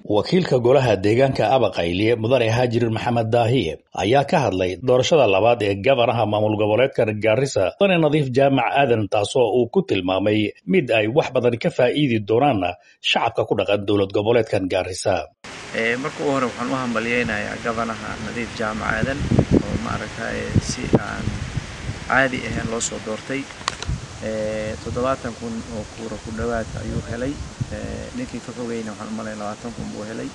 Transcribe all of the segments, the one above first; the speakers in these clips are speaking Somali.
wakiilka golaha deegaanka abaqayliye mudane haajir maxamed daahiye ayaa ka hadlay doorashada labaad ee gabanaha maamul goboleedka gaarisa mudane nadiif jaamac aadan taasoo uu ku tilmaamay mid ay wax badan ka faa'iidi doonaan shacabka ku dhaqan dowlad goboleedkan gaarisa marka u hore waxaan u hambalyeynayaa gabanaha nadiif jaamac aadan oo maaragtay si aan caadi ahayn loo soo doortay toddobaatan kun oo kuura ku dhowaad ayuu helay ninkii ka fogeyna waxaan u malaya labaatan kun buu helay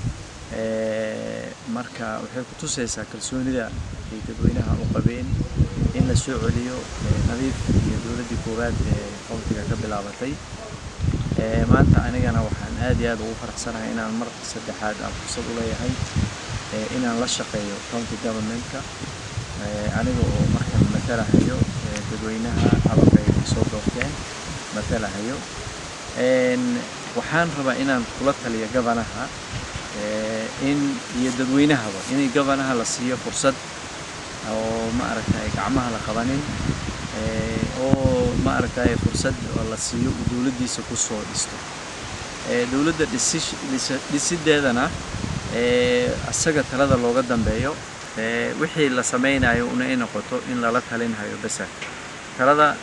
marka waxay ku tusaysaa kalsoonida ay dadweynaha u qabeen in la soo celiyo nadiif iyo dowladdii koowaad ee qowtiga ka bilaabatay maanta anigana waxaan aad iyo aad ugu faraxsanahay inaan mar saddexaad aan fursad u leeyahay inaan la shaqeeyo county governmentka aniga oo markan matalahayo dadweynaha abaqay soo doorteen matalahayo waxaan rabaa inaan kula taliyo gabanaha in iyo dadweynahaba inay gabanaha la siiyo fursad oo maaragtay gacmaha la qabanin oo maaragtay fursad la siiyo uu dowladdiisa ku soo dhisto dowladda dhisideedana asaga talada looga dambeeyo wixii la samaynayo una ay noqoto in lala talinhayo besa talada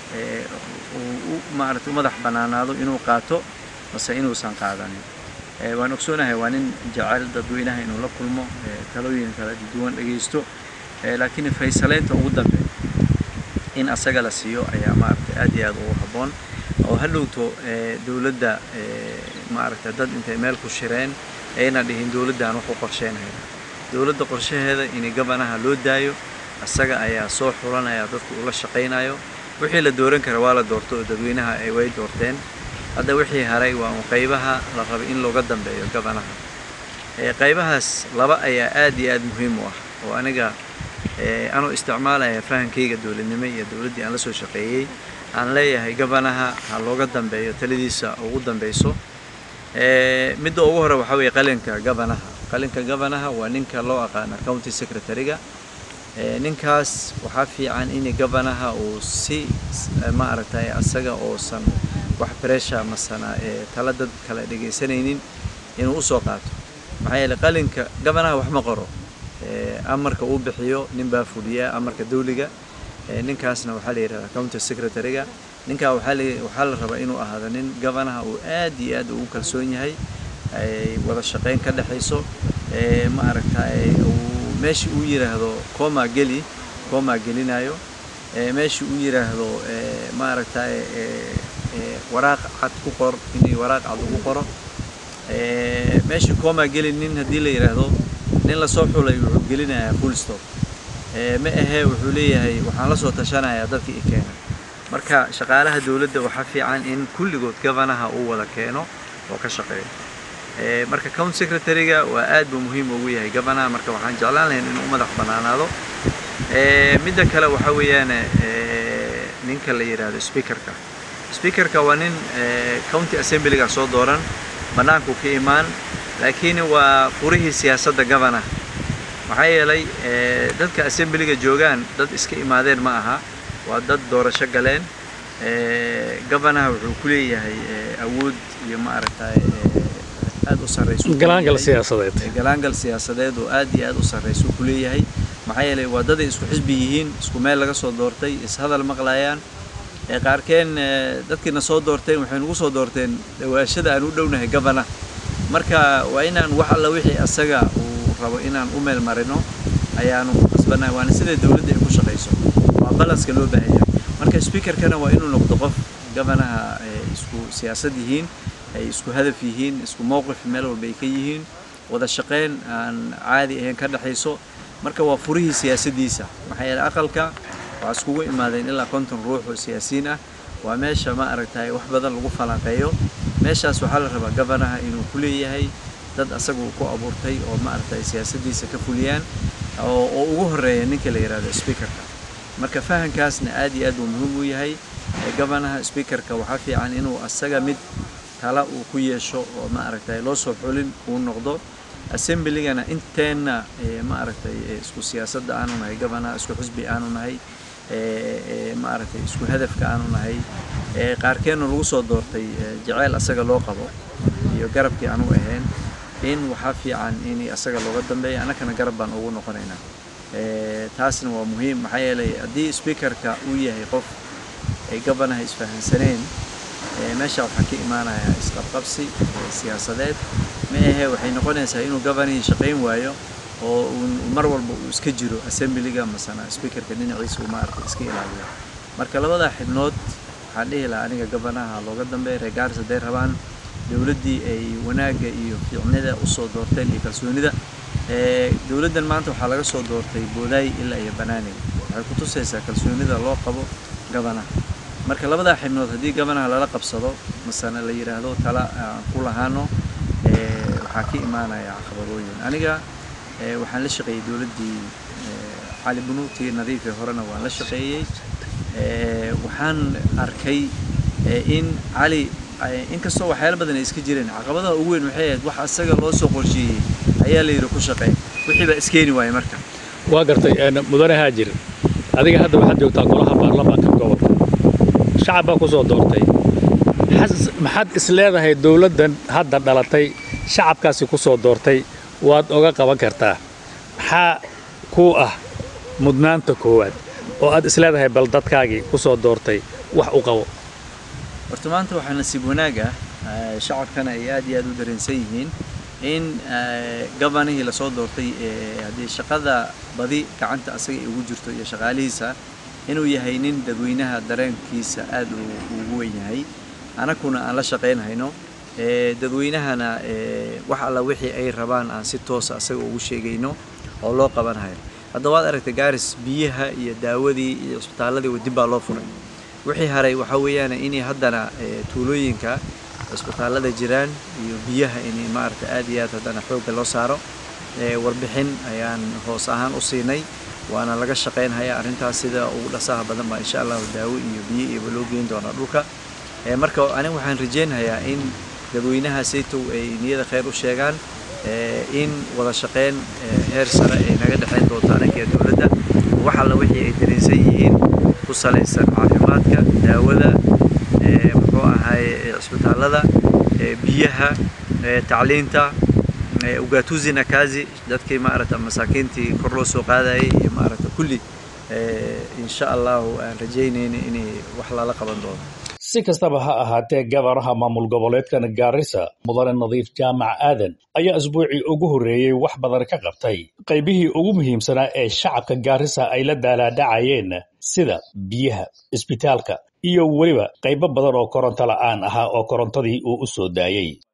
uu maaragtay u madax bannaanaado inuu qaato mase inuusan qaadanin waan ogsoonahay waa nin jecel dadweynaha inuu la kulmo talooyin kala duwan dhegaysto laakiin faysaleynta ugu dambe in asaga la siiyo ayaa maaragtay aad iyo aad ugu habboon oo hadhowto dowladda maaragtay dad intay meel ku shireen ayna dhihin dowladdan wax u qorsheynaya dowladda qorshaheeda in gabanaha loo daayo asaga ayaa soo xulanaya dadku ula shaqaynayo wixii la dooran kara waa la doorto oo dadweynaha ay way doorteen hadda wixii haray waa un qaybaha la rabay in looga dambeeyo gabanaha qaybahaas laba ayaa aad iyo aad muhiim u ah oo aniga anuu isticmaalaya fahankayga dowladnimo iyo dowladdii aan la soo shaqeeyey aan leeyahay gabanaha ha looga dambeeyo taladiisa ugu dambeyso midda ugu hore waxaa weeye qalinka gabanaha qalinka gabanaha waa ninka loo aqaana county secretary-ga ninkaas waxaa fiican in gabanaha uu si maaragtay asaga oosan wax bresha masana tala dad kale dhegaysanaynin inuu usoo qaato maxaa yeele qalinka gabanaha wax ma qoro amarka uu bixiyo nin baa fuliya amarka dawliga ninkaasna waxaa la yidhahdaa county secretary-ga ninkaa waxaa la rabaa inuu ahaado nin gabanaha uu aad iyo aad ugu kalsoon yahay ay wada shaqayn ka dhexayso maaragtay meeshii uu yidhaahdo coma geli coma gelinayo meeshii uu yidhaahdo maaragtay waraaq cad ku qor inay waraaq cad ugu qoro meeshii coma geli nin haddii la yidhaahdo nin lasoo xulay wuxuu gelinayaa full stop ma ahee wuxuu leeyahay waxaan la soo tashanayaa dadkii i keena marka shaqaalaha dowladda waxaa fiican in kulligood gabanaha uu wada keeno oo ka shaqeeyo marka county secretary-ga waa aad buu muhiim ugu yahay gabanaha marka waxaan jeclaan lahayn inuu u madax bannaanaado midda kale waxaa weeyaan ninka la yidhaahdo speakerka speakerka waa nin county assemblyga soo dooran bannaanku ka imaan laakiin waa furihii siyaasadda gabanaha maxaa yeelay dadka assemblyga joogaan dad iska imaadeen ma aha waa dad doorasho galeen gabanaha wuxuu ku leeyahay awood iyo maaragtay aad u sarreyso galaangal siyaasadeed galaangal siyaasadeed oo aad iyo aad u sarreyso ku leeyahay maxaa yeelay waa daday isku xisbi yihiin isku meel laga soo doortay ishadal maqlayaan qaarkeen dadkiina soo doorteen waxay nagu soo doorteen dhawaashada aan u dhownahay gabana marka waa inaan wax alla wixii asaga uu rabo inaan u meel marino ayaanu ku qasbanahay waana sida dowladda ay ku shaqayso waa balanska loo baahan yahay marka speakerkana waa inuu noqdo qof gabanaha isku siyaasad yihiin ay isku hadaf yihiin isku mowqif meel walba ay ka yihiin wada shaqayn aan caadi ahayn ka dhexayso marka waa furihii siyaasaddiisa maxaa yeele aqalka waxaa iskugu imaadeen ilaa konton ruux oo siyaasiyiin ah waa meesha ma aragtay wax badan lagu falanqeeyo meeshaas waxaa la rabaa gabanaha inuu ku leeyahay dad asaga uu ku abuurtay oo ma aragtay siyaasaddiisa ka fuliyaan oo ugu horeeya ninka la yidhahdo speakerka marka fahankaasna aad iyo aad uu muhiim u yahay gabanaha speakerka waxaa fiican inuu asaga mid tala uu ku yeesho oo ma aragtay loo soo xulin uu noqdo assemblygana inteenna ma aragtay isku siyaasadda aanu nahay gabanaha isku xisbi aanu nahay ma aragtay isku hadafka aanu nahay qaarkeenna lagu soo doortay jaceyl asaga loo qabo iyo garabkii aanu ahayn in waxaa fiican in asaga looga dambeeya annakana garab baan ugu noqonaynaa taasna waa muhiim maxaa yeelay haddii speakerka uu yahay qof ay gabanaha isfahansaneen meesha waxaa ka imaanaya isqabqabsi siyaasadeed ma ahe waxay noqonaysaa inuu gabanihii shaqayn waayo oo mar walba uu iska jiro assemblyga masana speakerka dhinaciisa uu maaragtay iska ilaaliyo marka labadaa xibnood waxaan dhihi lahaa aniga gabanaha looga dambeeya reer gaaris hadday rabaan dowladdii ay wanaagga iyo fiicnida usoo doorteen iyo kalsoonida dowladdan maanta waxaa laga soo doortay boodaay ilaa iyo banaaney waxay ku tusaysaa kalsoonida loo qabo gabanaha marka labadaa xibnood haddii gabanaha lala qabsado masana la yidhaahdo tala aan ku lahaano waxaa ka imaanaya caqabadooyin aniga waxaan la shaqeeyey dowladdii cali bunuuti nadiifee horena waan la shaqeeyey waxaan arkay in cali inkastoo waxyaala badan ay iska jireen caqabadaha ugu weyn waxay ahayd wax asaga loo soo qorsheeyey ayaa la yidhi ku shaqeey wixii baa iskeeni waaya marka waa gartay mudane haajir adiga hadda waxaad joogtaa golaha baarlamaanka gobolka shacab baa ku soo doortay maxaad is leedahay dowladdan hadda dhalatay shacabkaasi ku soo doortay waad oga qaban kartaa maxaa kuu ah mudnaanta koowaad oo aad is leedahay bal dadkaagii ku soo doortay wax u qabo horta maanta waxaa nasiib wanaag ah shacabkana ay aad iyo aad u dareensan yihiin in gabanihii lasoo doortay haddii shaqada badi gacanta asaga ay ugu jirto iyo shaqaalihiisa inuu yahay nin dadweynaha dareenkiisa aad ugu weyn yahay anakuna aan la shaqaynhayno dadweynahana wax alla wixii ay rabaan aan si toosa asaga ugu sheegayno oo loo qabanhayo hadda waad aragtay gaaris biyaha iyo daawadii iyo cisbitaaladii dib baa loo furay wixii haray waxaa weeyaan inay haddana tuulooyinka cisbitaallada jiraan iyo biyaha inay maaragta aad iyo aad haddana xoogga loo saaro warbixin ayaan hoos ahaan u siinay waana laga shaqaynhayaa arrintaas sida ugu dhasaha badan baa insha allahu daawo iyo biyo iyoba loo geyn doonaa dhulka marka aniga waxaan rajeynhayaa in dadweynaha saytow ay niyada khayr u sheegaan in wada shaqayn heer sare ay naga dhexayn doonto anaga dowladda wax alla wixii ay dareensan yihiin ku salaysan caafimaadka daawada muxuu ahaay cisbitaallada biyaha tacliinta ugatuzi nakazi dadkii maaragta masaakiintii kor loo soo qaadayay iyo maaragta kulli insha allahu aan rajaynayna inay wax lala qaban doono si kastaba ha ahaatee gabanaha maamul goboleedkan gaarisa mudane nadiif jaamac aadan ayaa asbuucii ugu horreeyey wax badan ka qabtay qaybihii ugu muhiimsanaa ee shacabka gaarisa ay la daalaadhacayeen sida biyaha isbitaalka iyo weliba qaybo badan oo koronto la'aan ahaa oo korontadii uu u soo daayey